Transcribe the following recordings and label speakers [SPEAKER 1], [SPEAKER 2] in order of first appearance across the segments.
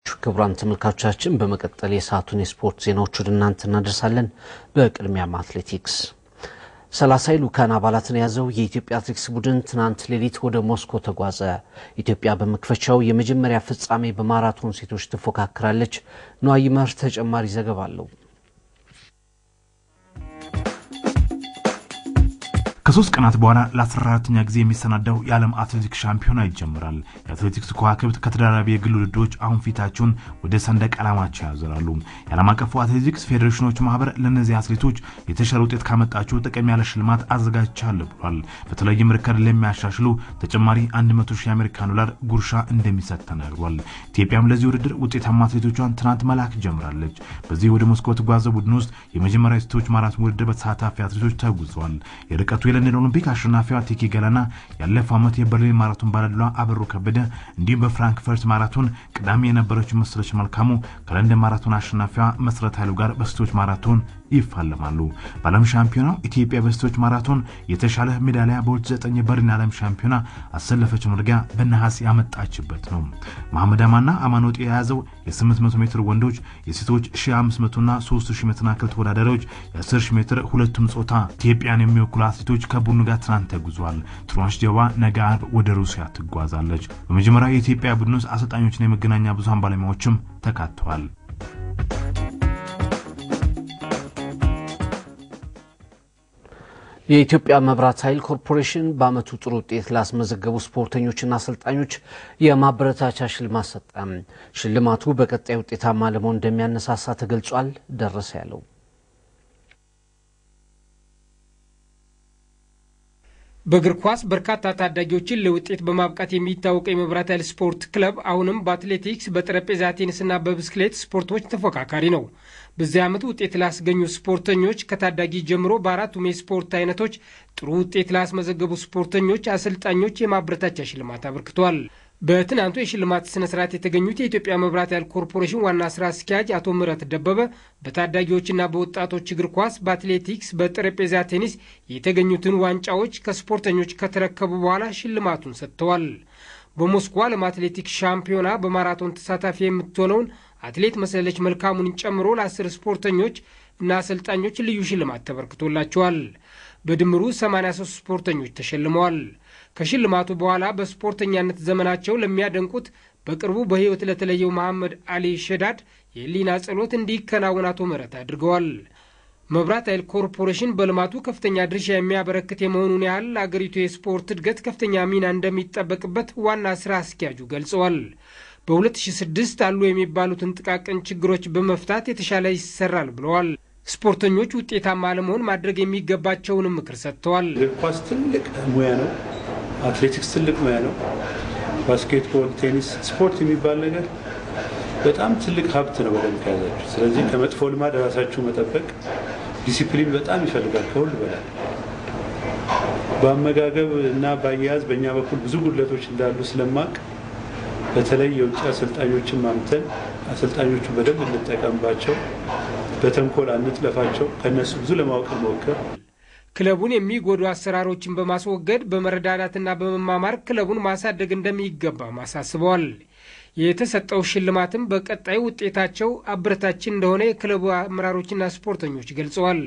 [SPEAKER 1] ክቡራን ተመልካቾቻችን በመቀጠል የሰዓቱን የስፖርት ዜናዎች ወደ እናንተ እናደርሳለን። በቅድሚያም አትሌቲክስ ሰላሳ ልኡካን አባላትን የያዘው የኢትዮጵያ አትሌቲክስ ቡድን ትናንት ሌሊት ወደ ሞስኮ ተጓዘ። ኢትዮጵያ በመክፈቻው የመጀመሪያ ፍጻሜ በማራቶን ሴቶች ትፎካከራለች። ነዋይ መር ተጨማሪ ዘገባ አለው።
[SPEAKER 2] ከሶስት ቀናት በኋላ ለ14ተኛ ጊዜ የሚሰናዳው የዓለም አትሌቲክስ ሻምፒዮና ይጀምራል። የአትሌቲክስ ከዋክብት ከተደራራቢ የግል ውድድሮች አሁን ፊታቸውን ወደ ሰንደቅ ዓላማቸው ያዞራሉ። የዓለም አቀፉ አትሌቲክስ ፌዴሬሽኖች ማህበር ለእነዚህ አትሌቶች የተሻለ ውጤት ካመጣችሁ ጥቅም ያለ ሽልማት አዘጋጅቻለሁ ብሏል። በተለይም ርከድ ለሚያሻሽሉ ተጨማሪ 100 ሺህ የአሜሪካን ዶላር ጉርሻ እንደሚሰጥ ተናግሯል። ኢትዮጵያም ለዚህ ውድድር ውጤታማ አትሌቶቿን ትናንት መላክ ጀምራለች። በዚህ ወደ ሞስኮ ተጓዘ ቡድን ውስጥ የመጀመሪያ ሴቶች ማራቶን ውድድር በተሳታፊ አትሌቶች ተጉዘዋል። የርቀቱ የለንደን ኦሎምፒክ አሸናፊዋ ቴኬ ገላና ያለፈው ዓመት የበርሊን ማራቶን ባለድሏ አበሩ ከበደ እንዲሁም በፍራንክፈርት ማራቶን ቅዳሜ የነበረችው መሰለች መልካሙ ከለንደን ማራቶን አሸናፊዋ መሰረት ኃይሉ ጋር በሴቶች ማራቶን ይፋለማሉ። በዓለም ሻምፒዮናው ኢትዮጵያ በሴቶች ማራቶን የተሻለ ሜዳሊያ በ2009 የበርሊን ዓለም ሻምፒዮና አሰለፈች መርጊያ በነሐስ ያመጣችበት ነው። መሐመድ አማና አማኖጤ የያዘው የ800 ሜትር ወንዶች፣ የሴቶች 1500 እና 3000 መሰናክል ተወዳዳሪዎች የ10000 ሜትር ሁለቱም ጾታ ኢትዮጵያን የሚወክሉ አትሌቶች ከቡድኑ ጋር ትናንት ተጉዟል። ትሯንሽ ጀባ ነገ አርብ ወደ ሩሲያ ትጓዛለች። በመጀመሪያ የኢትዮጵያ ቡድን ውስጥ አሰልጣኞችና የመገናኛ ብዙሃን ባለሙያዎችም ተካተዋል።
[SPEAKER 1] የኢትዮጵያ መብራት ኃይል ኮርፖሬሽን በዓመቱ ጥሩ ውጤት ላስመዘገቡ ስፖርተኞችና አሰልጣኞች የማበረታቻ ሽልማት ሰጠ። ሽልማቱ በቀጣይ ውጤታማ ለመሆን እንደሚያነሳሳ ተገልጿል። ደረሰ ያለው
[SPEAKER 3] በእግር ኳስ በርካታ ታዳጊዎችን ለውጤት በማብቃት የሚታወቀው የመብራት ኃይል ስፖርት ክለብ አሁንም በአትሌቲክስ፣ በጠረጴዛ ቴኒስና በብስክሌት ስፖርቶች ተፎካካሪ ነው። በዚህ ዓመት ውጤት ላስገኙ ስፖርተኞች ከታዳጊ ጀምሮ በአራቱም የስፖርት አይነቶች ጥሩ ውጤት ላስመዘገቡ ስፖርተኞች አሰልጣኞች የማበረታቻ ሽልማት አበርክቷል። በትናንቱ የሽልማት ስነ ስርዓት የተገኙት የኢትዮጵያ መብራት ኃይል ኮርፖሬሽን ዋና ስራ አስኪያጅ አቶ ምህረት ደበበ በታዳጊዎችና በወጣቶች እግር ኳስ፣ በአትሌቲክስ፣ በጠረጴዛ ቴኒስ የተገኙትን ዋንጫዎች ከስፖርተኞች ከተረከቡ በኋላ ሽልማቱን ሰጥተዋል። በሞስኮ ዓለም አትሌቲክስ ሻምፒዮና በማራቶን ተሳታፊ የምትሆነውን አትሌት መሰለች መልካሙን ጨምሮ ለአስር ስፖርተኞች እና አሰልጣኞች ልዩ ሽልማት ተበርክቶላቸዋል። በድምሩ 83 ስፖርተኞች ተሸልመዋል። ከሽልማቱ በኋላ በስፖርተኛነት ዘመናቸው ለሚያደንቁት በቅርቡ በሕይወት ለተለየው መሐመድ አሊ ሸዳድ የህሊና ጸሎት እንዲከናወን አቶ ምህረት አድርገዋል። መብራት ኃይል ኮርፖሬሽን በልማቱ ከፍተኛ ድርሻ የሚያበረክት የመሆኑን ያህል አገሪቱ የስፖርት እድገት ከፍተኛ ሚና እንደሚጠበቅበት ዋና ስራ አስኪያጁ ገልጸዋል። በ2006 አሉ የሚባሉትን ጥቃቅን ችግሮች በመፍታት የተሻለ ይሰራል ብለዋል። ስፖርተኞች ውጤታማ ለመሆን ማድረግ የሚገባቸውንም ምክር ሰጥተዋል።
[SPEAKER 4] እግር ኳስ ትልቅ ሙያ ነው። አትሌቲክስ ትልቅ ሙያ ነው። ባስኬትቦል፣ ቴኒስ፣ ስፖርት የሚባል ነገር በጣም ትልቅ ሀብት ነው በደንብ ከያዛችሁ። ስለዚህ ከመጥፎ ልማድ ራሳችሁ መጠበቅ ዲሲፕሊን በጣም ይፈልጋል ከሁሉ በላይ በአመጋገብ እና በአያያዝ በእኛ በኩል ብዙ ጉድለቶች እንዳሉ ስለማቅ በተለይ የውጭ አሰልጣኞችን ማምተን አሰልጣኞቹ በደንብ እንጠቀምባቸው፣ በተንኮል አንጥለፋቸው፣ ከእነሱ ብዙ ለማወቅ ሞክር።
[SPEAKER 3] ክለቡን የሚጎዱ አሰራሮችን በማስወገድ በመረዳዳትና በመማማር ክለቡን ማሳደግ እንደሚገባም አሳስበዋል። የተሰጠው ሽልማትም በቀጣይ ውጤታቸው አበረታችን እንደሆነ የክለቡ አመራሮችና ስፖርተኞች ገልጸዋል።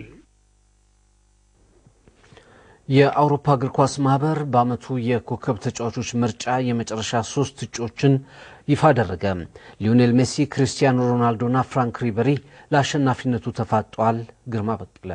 [SPEAKER 1] የአውሮፓ እግር ኳስ ማህበር በዓመቱ የኮከብ ተጫዋቾች ምርጫ የመጨረሻ ሶስት እጩዎችን ይፋ አደረገ። ሊዮኔል ሜሲ፣ ክርስቲያኖ ሮናልዶና ፍራንክ ሪበሪ ለአሸናፊነቱ ተፋጠዋል። ግርማ በቀለ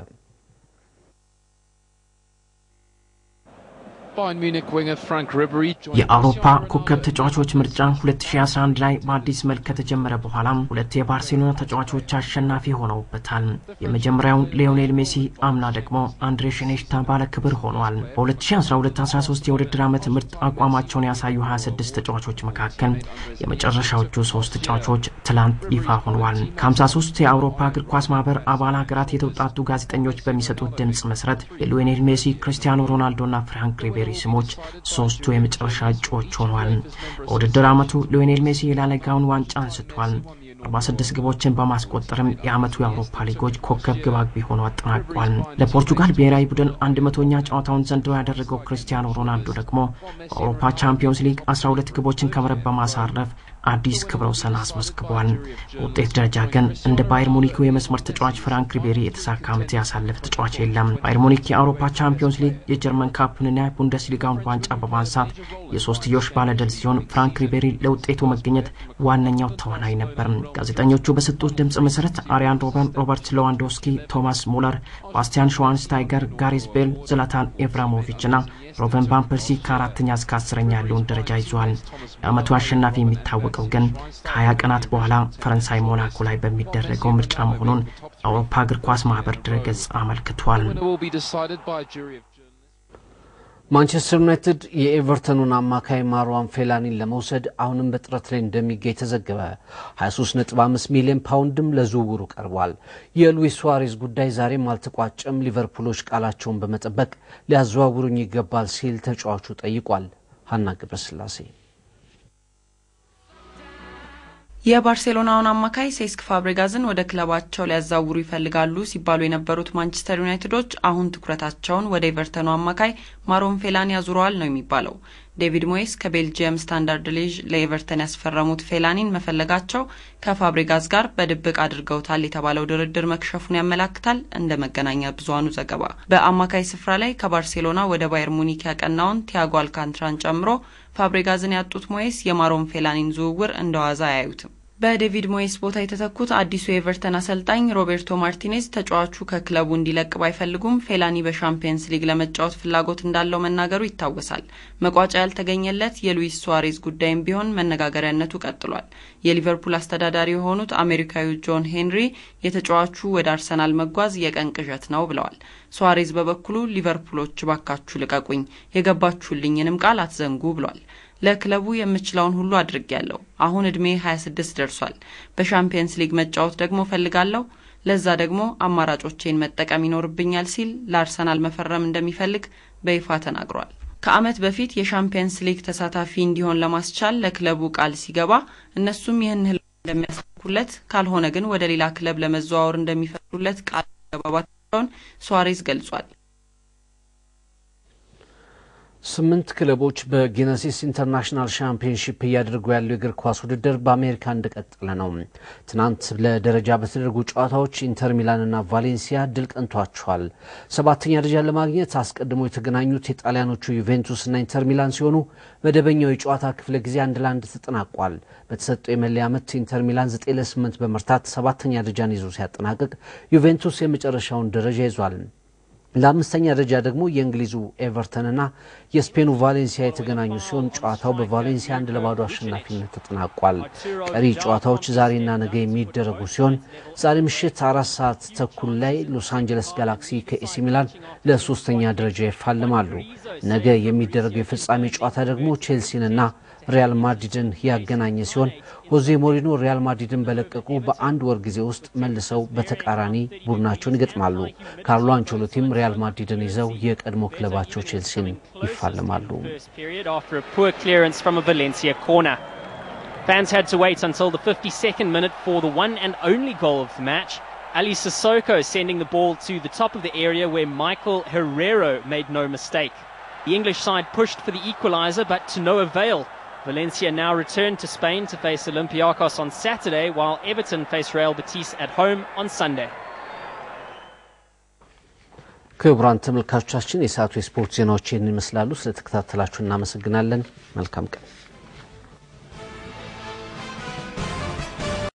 [SPEAKER 5] የአውሮፓ ኮከብ ተጫዋቾች ምርጫ 2011 ላይ በአዲስ መልክ ከተጀመረ በኋላም ሁለት የባርሴሎና ተጫዋቾች አሸናፊ ሆነውበታል። የመጀመሪያውን ሊዮኔል ሜሲ፣ አምና ደግሞ አንድሬ ሽኔሽታ ባለ ክብር ሆኗል። በ2012/13 የውድድር ዓመት ምርጥ አቋማቸውን ያሳዩ 26 ተጫዋቾች መካከል የመጨረሻዎቹ ሶስት ተጫዋቾች ትላንት ይፋ ሆነዋል። ከ53 የአውሮፓ እግር ኳስ ማህበር አባል ሀገራት የተውጣጡ ጋዜጠኞች በሚሰጡት ድምፅ መሰረት የሊዮኔል ሜሲ፣ ክርስቲያኖ ሮናልዶና ፍራንክ ሪቤሪ ስሞች ሶስቱ የመጨረሻ እጩዎች ሆኗል። በውድድር ዓመቱ ሊዮኔል ሜሲ የላሊጋውን ዋንጫ አንስቷል። 46 ግቦችን በማስቆጠርም የዓመቱ የአውሮፓ ሊጎች ኮከብ ግብ አግቢ ሆኖ አጠናቋል። ለፖርቱጋል ብሔራዊ ቡድን አንድ መቶኛ ጨዋታውን ዘንድሮ ያደረገው ክርስቲያኖ ሮናልዶ ደግሞ በአውሮፓ ቻምፒዮንስ ሊግ 12 ግቦችን ከመረብ በማሳረፍ አዲስ ክብረ ወሰን አስመዝግቧል። በውጤት ደረጃ ግን እንደ ባየር ሙኒኩ የመስመር ተጫዋች ፍራንክ ሪቤሪ የተሳካ ዓመት ያሳለፈ ተጫዋች የለም። ባየር ሙኒክ የአውሮፓ ቻምፒዮንስ ሊግ፣ የጀርመን ካፕንና የቡንደስሊጋውን ዋንጫ በማንሳት የሶስትዮሽ ባለድል ሲሆን ፍራንክ ሪቤሪ ለውጤቱ መገኘት ዋነኛው ተዋናይ ነበር። ጋዜጠኞቹ በሰጡት ድምፅ መሰረት አሪያን ሮበን፣ ሮበርት ሌዋንዶስኪ፣ ቶማስ ሙለር፣ ባስቲያን ሸዋንስታይገር፣ ጋሪስ ቤል፣ ዝላታን ኢብራሞቪች ና ሮበን ቫንፐርሲ ከአራተኛ እስከ አስረኛ ያለውን ደረጃ ይዟል። የዓመቱ አሸናፊ የሚታወቀው ግን ከ20 ቀናት በኋላ ፈረንሳይ ሞናኮ ላይ በሚደረገው ምርጫ መሆኑን የአውሮፓ እግር ኳስ ማህበር ድረገጽ አመልክቷል።
[SPEAKER 1] ማንቸስተር ዩናይትድ የኤቨርተኑን አማካይ ማርዋን ፌላኒን ለመውሰድ አሁንም በጥረት ላይ እንደሚገኝ ተዘገበ። 23.5 ሚሊዮን ፓውንድም ለዝውውሩ ቀርቧል። የሉዊስ ሱዋሬዝ ጉዳይ ዛሬም አልተቋጨም። ሊቨርፑሎች ቃላቸውን በመጠበቅ ሊያዘዋውሩኝ ይገባል ሲል ተጫዋቹ ጠይቋል። ሀና ገብረስላሴ
[SPEAKER 6] የባርሴሎናውን አማካይ ሴስክ ፋብሬጋዝን ወደ ክለባቸው ሊያዛውሩ ይፈልጋሉ ሲባሉ የነበሩት ማንቸስተር ዩናይትዶች አሁን ትኩረታቸውን ወደ ኤቨርተኑ አማካይ ማሮን ፌላኒ ያዙረዋል ነው የሚባለው። ዴቪድ ሞይስ ከቤልጅየም ስታንዳርድ ሊዥ ለኤቨርተን ያስፈረሙት ፌላኒን መፈለጋቸው ከፋብሬጋዝ ጋር በድብቅ አድርገውታል የተባለው ድርድር መክሸፉን ያመላክታል። እንደ መገናኛ ብዙኃኑ ዘገባ በአማካይ ስፍራ ላይ ከባርሴሎና ወደ ባየር ሙኒክ ያቀናውን ቲያጎ አልካንትራን ጨምሮ ፋብሬጋዝን ያጡት ሞይስ የማሮን ፌላኒን ዝውውር እንደ ዋዛ አያዩትም። በዴቪድ ሞይስ ቦታ የተተኩት አዲሱ የኤቨርተን አሰልጣኝ ሮቤርቶ ማርቲኔዝ ተጫዋቹ ከክለቡ እንዲለቅ ባይፈልጉም ፌላኒ በሻምፒየንስ ሊግ ለመጫወት ፍላጎት እንዳለው መናገሩ ይታወሳል። መቋጫ ያልተገኘለት የሉዊስ ሱዋሬዝ ጉዳይም ቢሆን መነጋገሪያነቱ ቀጥሏል። የሊቨርፑል አስተዳዳሪ የሆኑት አሜሪካዊው ጆን ሄንሪ የተጫዋቹ ወደ አርሰናል መጓዝ የቀን ቅዠት ነው ብለዋል። ሱዋሬዝ በበኩሉ ሊቨርፑሎች ባካችሁ ልቀቁኝ፣ የገባችሁልኝንም ቃል አትዘንጉ ብሏል። ለክለቡ የምችለውን ሁሉ አድርጌያለሁ። አሁን እድሜ 26 ደርሷል። በሻምፒየንስ ሊግ መጫወት ደግሞ ፈልጋለሁ። ለዛ ደግሞ አማራጮቼን መጠቀም ይኖርብኛል ሲል ለአርሰናል መፈረም እንደሚፈልግ በይፋ ተናግሯል። ከዓመት በፊት የሻምፒየንስ ሊግ ተሳታፊ እንዲሆን ለማስቻል ለክለቡ ቃል ሲገባ እነሱም ይህን ህልም እንደሚያሳኩለት ካልሆነ ግን ወደ ሌላ ክለብ ለመዘዋወር እንደሚፈቅዱለት ቃል መገባባታቸውን ሱዋሬዝ ገልጿል።
[SPEAKER 1] ስምንት ክለቦች በጊነሲስ ኢንተርናሽናል ሻምፒዮንሺፕ እያደረጉ ያለው የእግር ኳስ ውድድር በአሜሪካ እንደቀጠለ ነው። ትናንት ለደረጃ በተደረጉ ጨዋታዎች ኢንተር ሚላንና ቫሌንሲያ ድል ቀንቷቸዋል። ሰባተኛ ደረጃ ለማግኘት አስቀድሞ የተገናኙት የጣሊያኖቹ ዩቬንቱስና ኢንተር ሚላን ሲሆኑ መደበኛው የጨዋታ ክፍለ ጊዜ አንድ ለአንድ ተጠናቋል። በተሰጠው የመለያ ምት ኢንተር ሚላን ዘጠኝ ለስምንት በመርታት ሰባተኛ ደረጃን ይዞ ሲያጠናቅቅ ዩቬንቱስ የመጨረሻውን ደረጃ ይዟል። ለአምስተኛ ደረጃ ደግሞ የእንግሊዙ ኤቨርተንና የስፔኑ ቫሌንሲያ የተገናኙ ሲሆን ጨዋታው በቫሌንሲያ አንድ ለባዶ አሸናፊነት ተጠናቋል። ቀሪ ጨዋታዎች ዛሬና ነገ የሚደረጉ ሲሆን ዛሬ ምሽት አራት ሰዓት ተኩል ላይ ሎስ አንጀለስ ጋላክሲ ከኤሲ ሚላን ለሶስተኛ ደረጃ ይፋለማሉ። ነገ የሚደረገው የፍጻሜ ጨዋታ ደግሞ ቼልሲንና ሪያል ማድሪድን ያገናኘ ሲሆን ሆዜ ሞሪኖ ሪያል ማድሪድን በለቀቁ በአንድ ወር ጊዜ ውስጥ መልሰው በተቃራኒ ቡድናቸውን ይገጥማሉ። ካርሎ አንቸሎቲም ሪያል ማድሪድን ይዘው የቀድሞ ክለባቸው ቼልሲን ይፋለማሉ።
[SPEAKER 7] Fans had to wait until the 52nd minute for the one and only goal of the match. Ali Sissoko sending the ball to the top of the area where Michael Herrero made no mistake. The English side pushed for the equaliser, but to no avail. Valencia now return to Spain to face Olympiacos on Saturday, while Everton face Real Betis at home on Sunday.
[SPEAKER 1] ክቡራን ተመልካቾቻችን የሰዓቱ የስፖርት ዜናዎች ይህን ይመስላሉ። ስለተከታተላችሁ እናመሰግናለን። መልካም ቀን